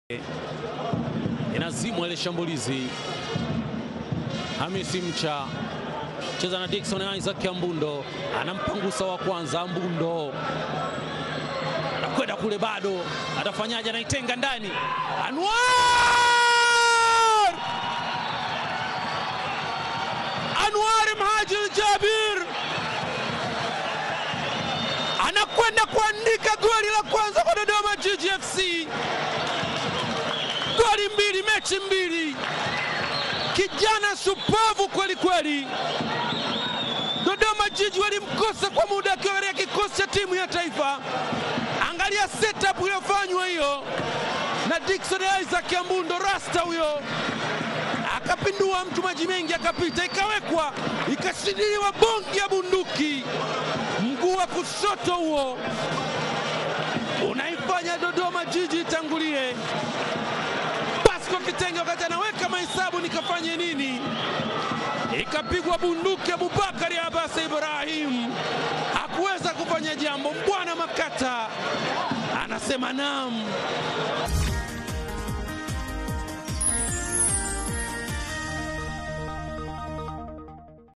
inazimwa ile shambulizi. Hamisi Mcha cheza na Dickson Isaac Ambundo, anampangusa wa kwanza. Ambundo anakwenda kule, bado atafanyaje? Anaitenga ndani, Anwar Anwar Mhajir Jabir anakwenda kuandika goli la kwanza kwa Dodoma Jiji FC. Goli mbili, mechi mbili, kijana supavu kweli kweli. Dodoma Jiji walimkosa kwa muda akiwa katika kikosi cha timu ya taifa. Angalia setup iliyofanywa hiyo na Dickson Isaac Ambundo, rasta huyo akapindua mtu, maji mengi akapita, ikawekwa ikashindiliwa bongi ya bunduki, mguu wa kushoto huo unaifanya Dodoma Jiji itangulie. Pasco Kitenge wakati anaweka mahesabu, nikafanye nini? Ikapigwa bunduki, Abubakari Abbas Ibrahim hakuweza kufanya jambo. Mbwana Makata anasema naam.